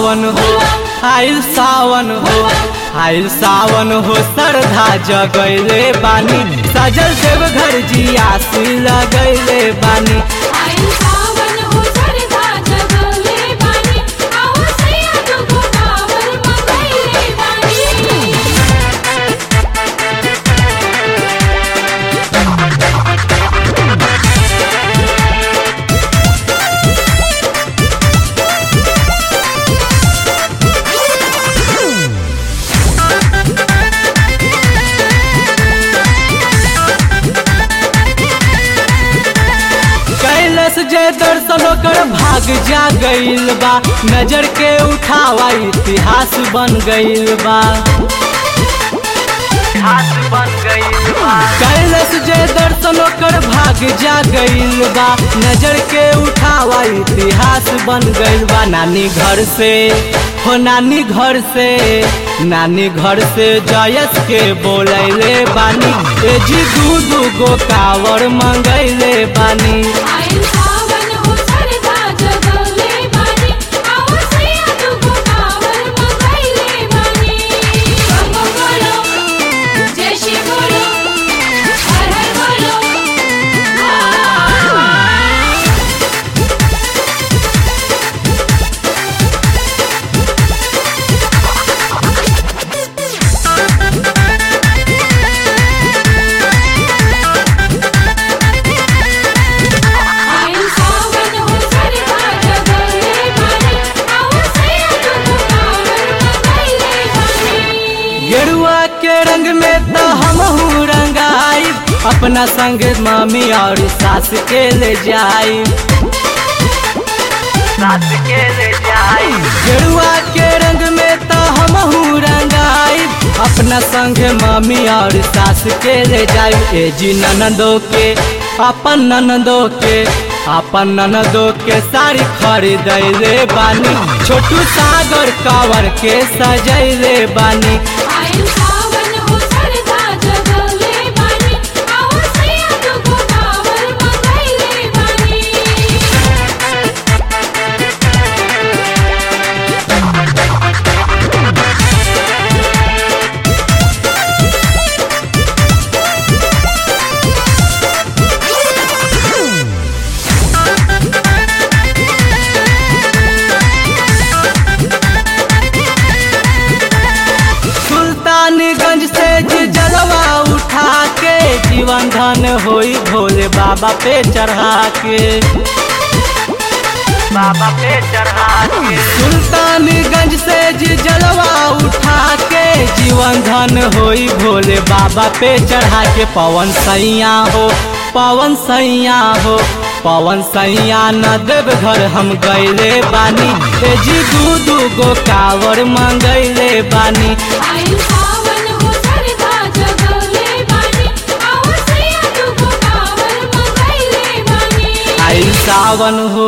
सावन हो आइल सावन हो आइल सावन हो श्रद्धा जगैले बानी सजल देव घर जियासी लगैले बानी आइल सावन हो सरधा जगले बानी आओ सैया तुमको कावर मंगैले बानी कैलस जे दर्शन कर भाग जा गईल बा नजर के उठावा इतिहास बन गईल बा कैलस जे दर्शन कर भाग जा गईल बा नजर के उठावा इतिहास बन गईल बा नानी घर से हो नानी घर से नानी घर से जयस के बोलैले बानी ए जी दू दू गो कावर मंगैले बानी आइल सावन हो सरधा जगले बानी आओ सैया तुमको कावर मंगैले बानी गंगो बोलो जय श्री बोलो हर हर बोलो हाँ। आइल सावन हो सरधा जगले बानी आओ सैया तुमको कावर मंगैले बानी गेरुआ के रंग में तो हम रंगाई अपना संग मामी और सास के ले जाई सास के ले जाई गेरुआ के रंग में तो हम रंगाई अपना संग मामी और सास के ले जाई ए जी ननदो के अपन ननदो के अपन ननदो के साड़ी खरीदैले बानी छोटू सागर कावर के सजैले बानी आइल सावन हो सरधा जगले बानी आओ सैया तुमको कावर मंगैले बानी सुल्तानगंज से जी जलवा उठा के जीवन धन होई भोले बाबा पे चढ़ा के बाबा पे चढ़ा के सुल्तानगंज से जी जलवा उठा के जीवन धन होई भोले बाबा पे चढ़ा के पवन सैया हो पवन सैया हो पवन सैया न देव घर हम गैले बानी ए जी दू दू गो कावर मंगैले बानी आइल सावन हो सरधा जगले बानी आओ सैया तुमको कावर मंगैले बानी आइल सावन हो